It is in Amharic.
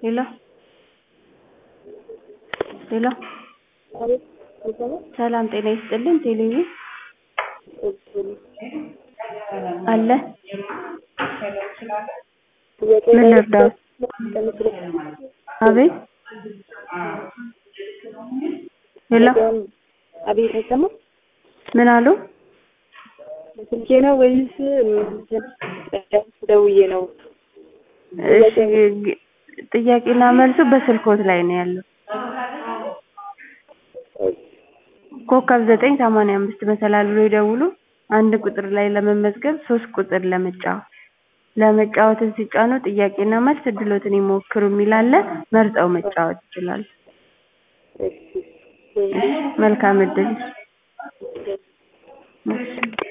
ሄሎ ሄሎ ሰላም ጤና ይስጥልን ቴሌብር አለ ምን ልርዳዎት አቤት ሄሎ አቤት አይሰማም? ምን አሉ ስልኬ ነው ወይስ ደውዬ ነው? እሺ ግ- ጥያቄና መልሱ በስልክዎት ላይ ነው ያለው ኮከብ ዘጠኝ ሰማንያ አምስት መሰላል ብለው ይደውሉ አንድ ቁጥር ላይ ለመመዝገብ ሶስት ቁጥር ለመጫወት ለመጫወትን ሲጫኑ ጥያቄና መልስ እድልዎትን ይሞክሩ የሚል አለ መርጠው መጫወት ይችላሉ እሺ መልካም እድል እሺ